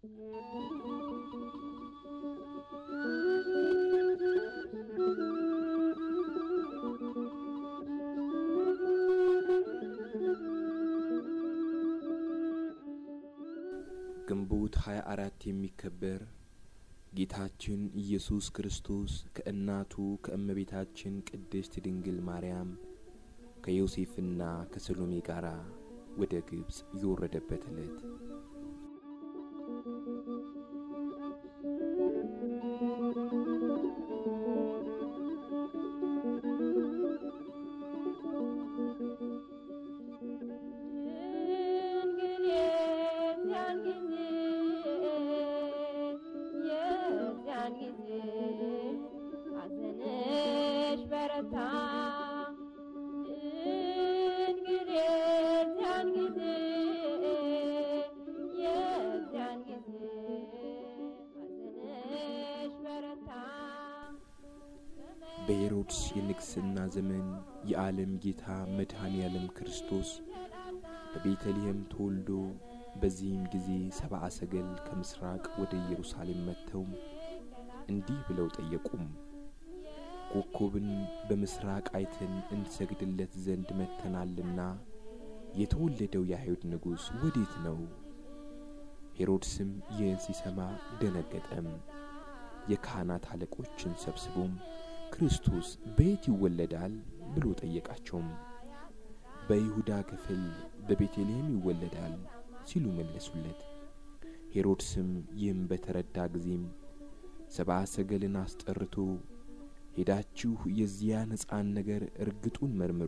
ግንቦት 24 የሚከበር ጌታችን ኢየሱስ ክርስቶስ ከእናቱ ከእመቤታችን ቅድስት ድንግል ማርያም ከዮሴፍና ከሰሎሜ ጋር ወደ ግብፅ የወረደበት ዕለት በሄሮድስ የንግሥና ዘመን የዓለም ጌታ መድኃኔ ዓለም ክርስቶስ በቤተልሔም ተወልዶ በዚህም ጊዜ ሰብአ ሰገል ከምሥራቅ ወደ ኢየሩሳሌም መጥተው እንዲህ ብለው ጠየቁም። ኮከብን በምሥራቅ አይተን እንሰግድለት ዘንድ መጥተናልና የተወለደው የአይሁድ ንጉሥ ወዴት ነው? ሄሮድስም ይህን ሲሰማ ደነገጠም። የካህናት አለቆችን ሰብስቦም ክርስቶስ በየት ይወለዳል ብሎ ጠየቃቸውም። በይሁዳ ክፍል በቤተልሔም ይወለዳል ሲሉ መለሱለት። ሄሮድስም ይህም በተረዳ ጊዜም ሰብአ ሰገልን አስጠርቶ ሄዳችሁ የዚያን ሕፃን ነገር እርግጡን መርምሩ፣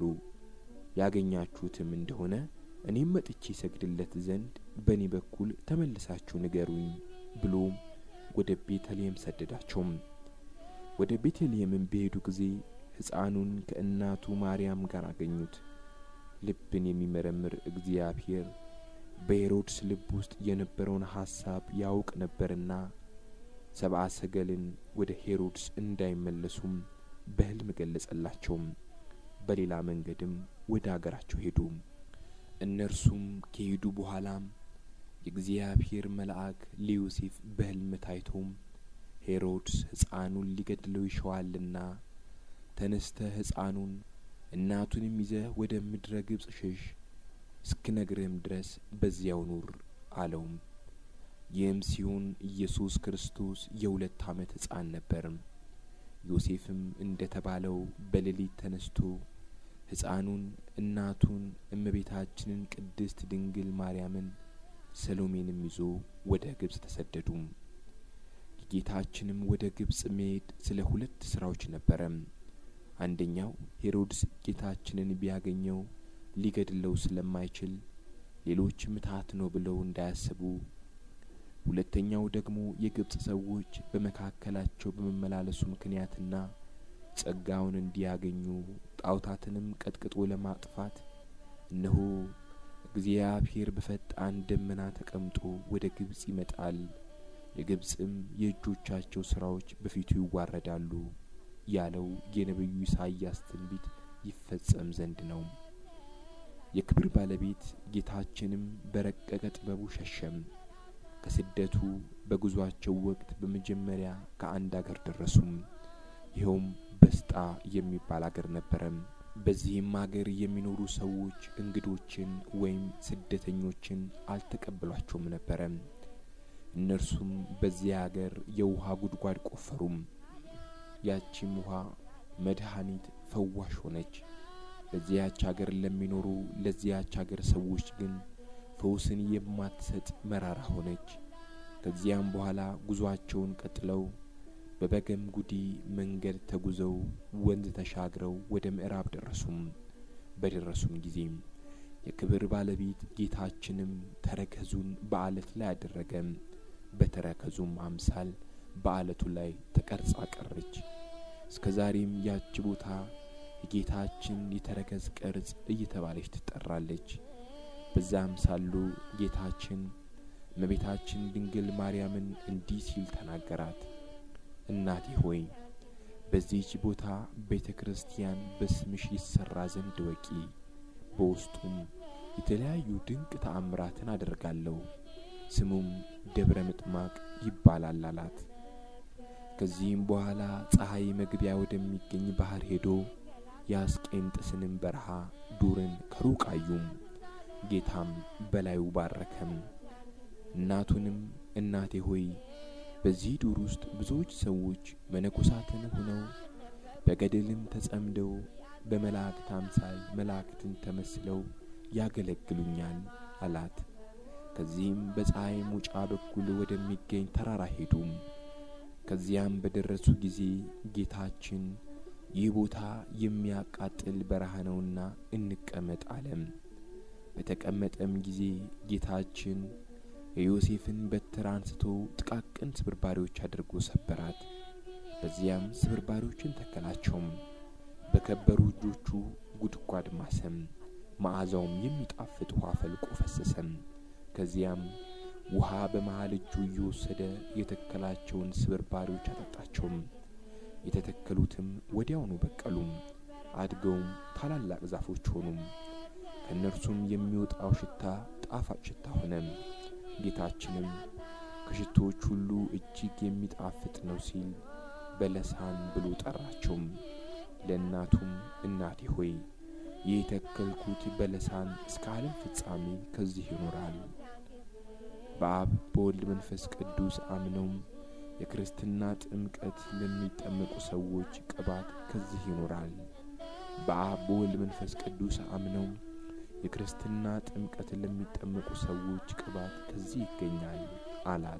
ያገኛችሁትም እንደሆነ እኔም መጥቼ ሰግድለት ዘንድ በእኔ በኩል ተመልሳችሁ ንገሩኝ ብሎ ወደ ቤተልሔም ሰደዳቸውም። ወደ ቤተልሔምም በሄዱ ጊዜ ሕፃኑን ከእናቱ ማርያም ጋር አገኙት። ልብን የሚመረምር እግዚአብሔር በሄሮድስ ልብ ውስጥ የነበረውን ሐሳብ ያውቅ ነበርና ሰብአ ሰገልን ወደ ሄሮድስ እንዳይመለሱም በሕልም ገለጸላቸውም። በሌላ መንገድም ወደ አገራቸው ሄዱ። እነርሱም ከሄዱ በኋላም የእግዚአብሔር መልአክ ለዮሴፍ በሕልም ታይቶም ሄሮድስ ሕፃኑን ሊገድለው ይሸዋልና ተነስተህ ሕፃኑን እናቱንም ይዘህ ወደ ምድረ ግብፅ ሽሽ፣ እስክነግርህም ድረስ በዚያው ኑር አለውም። ይህም ሲሆን ኢየሱስ ክርስቶስ የሁለት ዓመት ሕፃን ነበርም። ዮሴፍም እንደ ተባለው በሌሊት ተነስቶ ሕፃኑን እናቱን እመቤታችንን ቅድስት ድንግል ማርያምን ሰሎሜንም ይዞ ወደ ግብፅ ተሰደዱ። የጌታችንም ወደ ግብፅ መሄድ ስለ ሁለት ሥራዎች ነበረ። አንደኛው ሄሮድስ ጌታችንን ቢያገኘው ሊገድለው ስለማይችል ሌሎች ምትሃት ነው ብለው እንዳያስቡ፣ ሁለተኛው ደግሞ የግብፅ ሰዎች በመካከላቸው በመመላለሱ ምክንያትና ጸጋውን እንዲያገኙ ጣዖታትንም ቀጥቅጦ ለማጥፋት እነሆ እግዚአብሔር በፈጣን ደመና ተቀምጦ ወደ ግብፅ ይመጣል፣ የግብፅም የእጆቻቸው ሥራዎች በፊቱ ይዋረዳሉ ያለው የነቢዩ ኢሳይያስ ትንቢት ይፈጸም ዘንድ ነው። የክብር ባለቤት ጌታችንም በረቀቀ ጥበቡ ሸሸም። ከስደቱ በጉዞአቸው ወቅት በመጀመሪያ ከአንድ አገር ደረሱም። ይኸውም በስጣ የሚባል አገር ነበረም። በዚህም አገር የሚኖሩ ሰዎች እንግዶችን ወይም ስደተኞችን አልተቀበሏቸውም ነበረም። እነርሱም በዚያ አገር የውሃ ጉድጓድ ቆፈሩም። ያቺም ውሃ መድኃኒት ፈዋሽ ሆነች። በዚያች አገር ለሚኖሩ ለዚያች አገር ሰዎች ግን ፈውስን የማትሰጥ መራራ ሆነች። ከዚያም በኋላ ጉዞአቸውን ቀጥለው በበገም ጉዲ መንገድ ተጉዘው ወንዝ ተሻግረው ወደ ምዕራብ ደረሱም። በደረሱም ጊዜም የክብር ባለቤት ጌታችንም ተረከዙን በአለት ላይ አደረገም። በተረከዙም አምሳል በአለቱ ላይ ተቀርጻ ቀረች። እስከ ዛሬም ያች ቦታ የጌታችን የተረከዝ ቅርጽ እየተባለች ትጠራለች። በዛም ሳሉ ጌታችን እመቤታችን ድንግል ማርያምን እንዲህ ሲል ተናገራት። እናቴ ሆይ በዚህች ቦታ ቤተ ክርስቲያን በስምሽ ይሰራ ዘንድ ወቂ፣ በውስጡም የተለያዩ ድንቅ ተአምራትን አደርጋለሁ። ስሙም ደብረ ምጥማቅ ይባላል አላት። ከዚህም በኋላ ፀሐይ መግቢያ ወደሚገኝ ባህር ሄዶ የአስቄንጥስንም በረሃ ዱርን ከሩቅ አዩም። ጌታም በላዩ ባረከም። እናቱንም እናቴ ሆይ በዚህ ዱር ውስጥ ብዙዎች ሰዎች መነኮሳትን ሆነው በገድልም ተጸምደው በመላእክት አምሳል መላእክትን ተመስለው ያገለግሉኛል አላት። ከዚህም በፀሐይ ሙጫ በኩል ወደሚገኝ ተራራ ሄዱም። ከዚያም በደረሱ ጊዜ ጌታችን ይህ ቦታ የሚያቃጥል በረሃ ነውና እንቀመጥ አለም። በተቀመጠም ጊዜ ጌታችን የዮሴፍን በትር አንስቶ ጥቃቅን ስብርባሪዎች አድርጎ ሰበራት። በዚያም ስብርባሪዎችን ተከላቸውም። በከበሩ እጆቹ ጉድጓድ ማሰም። መዓዛውም የሚጣፍጥ ውሃ ፈልቆ ፈሰሰም። ከዚያም ውሃ በመሃል እጁ እየወሰደ የተከላቸውን ስብርባሪዎች አጠጣቸውም። የተተከሉትም ወዲያውኑ በቀሉም፣ አድገውም ታላላቅ ዛፎች ሆኑም። ከእነርሱም የሚወጣው ሽታ ጣፋጭ ሽታ ሆነም። ጌታችንም ከሽቶዎች ሁሉ እጅግ የሚጣፍጥ ነው ሲል በለሳን ብሎ ጠራቸውም። ለእናቱም እናቴ ሆይ ይህ የተከልኩት በለሳን እስከ ዓለም ፍጻሜ ከዚህ ይኖራል። በአብ በወልድ መንፈስ ቅዱስ አምነውም የክርስትና ጥምቀት ለሚጠመቁ ሰዎች ቅባት ከዚህ ይኖራል። በአብ በወልድ መንፈስ ቅዱስ አምነውም የክርስትና ጥምቀት ለሚጠመቁ ሰዎች ቅባት ከዚህ ይገኛል አላት።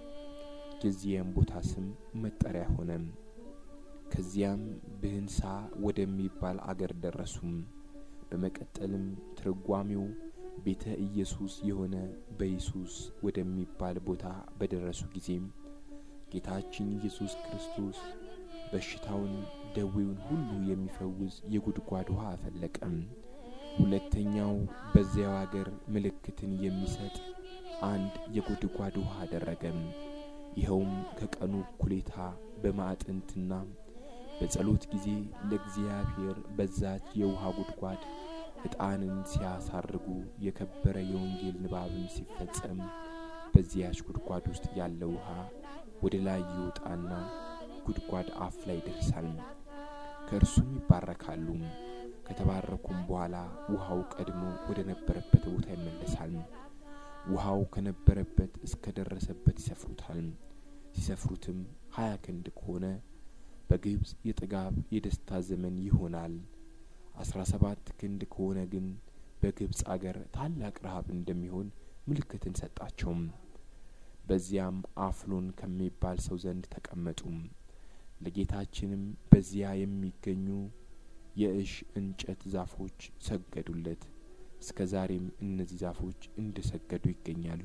የዚያም ቦታ ስም መጠሪያ ሆነም። ከዚያም ብህንሳ ወደሚባል አገር ደረሱም። በመቀጠልም ትርጓሜው ቤተ ኢየሱስ የሆነ በኢየሱስ ወደሚባል ቦታ በደረሱ ጊዜም ጌታችን ኢየሱስ ክርስቶስ በሽታውን ደዌውን ሁሉ የሚፈውስ የጉድጓድ ውሃ አፈለቀም። ሁለተኛው በዚያው አገር ምልክትን የሚሰጥ አንድ የጉድጓድ ውሃ አደረገም። ይኸውም ከቀኑ እኩሌታ በማዕጠንትና በጸሎት ጊዜ ለእግዚአብሔር በዛች የውሃ ጉድጓድ ዕጣንን ሲያሳርጉ የከበረ የወንጌል ንባብም ሲፈጸም በዚያች ጉድጓድ ውስጥ ያለ ውሃ ወደ ላይ ይወጣና ጉድጓድ አፍ ላይ ይደርሳል። ከእርሱም ይባረካሉ። ከተባረኩም በኋላ ውሃው ቀድሞ ወደ ነበረበት ቦታ ይመለሳል። ውሃው ከነበረበት እስከ ደረሰበት ይሰፍሩታል። ሲሰፍሩትም ሀያ ክንድ ከሆነ በግብፅ የጥጋብ የደስታ ዘመን ይሆናል። አስራ ሰባት ክንድ ከሆነ ግን በግብፅ አገር ታላቅ ረሃብ እንደሚሆን ምልክትን ሰጣቸውም። በዚያም አፍሎን ከሚባል ሰው ዘንድ ተቀመጡም። ለጌታችንም በዚያ የሚገኙ የእሽ እንጨት ዛፎች ሰገዱለት። እስከ ዛሬም እነዚህ ዛፎች እንደ ሰገዱ ይገኛሉ።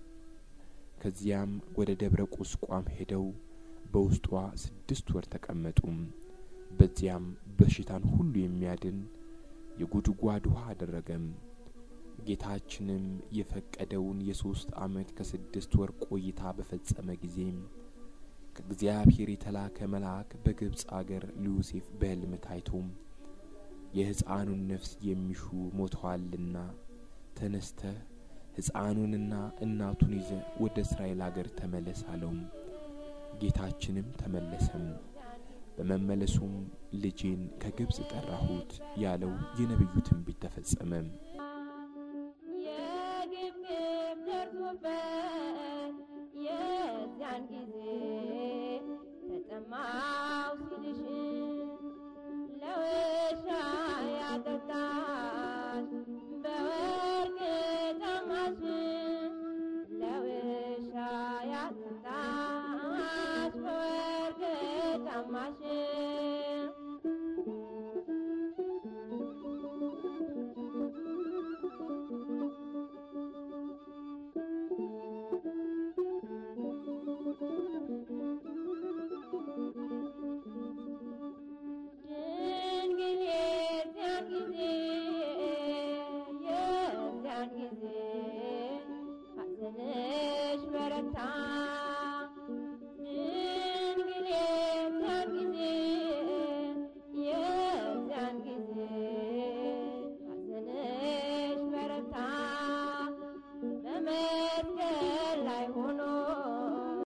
ከዚያም ወደ ደብረ ቁስቋም ሄደው በውስጧ ስድስት ወር ተቀመጡም። በዚያም በሽታን ሁሉ የሚያድን የጉድጓድ ውሃ አደረገም። ጌታችንም የፈቀደውን የሶስት ዓመት ከስድስት ወር ቆይታ በፈጸመ ጊዜም ከእግዚአብሔር የተላከ መልአክ በግብፅ አገር ለዮሴፍ በሕልም ታይቶም የሕፃኑን ነፍስ የሚሹ ሞተዋልና ተነስተህ ሕፃኑንና እናቱን ይዘ ወደ እስራኤል አገር ተመለስ አለውም። ጌታችንም ተመለሰም። በመመለሱም ልጄን ከግብፅ ጠራሁት ያለው የነቢዩ ትንቢት ተፈጸመ።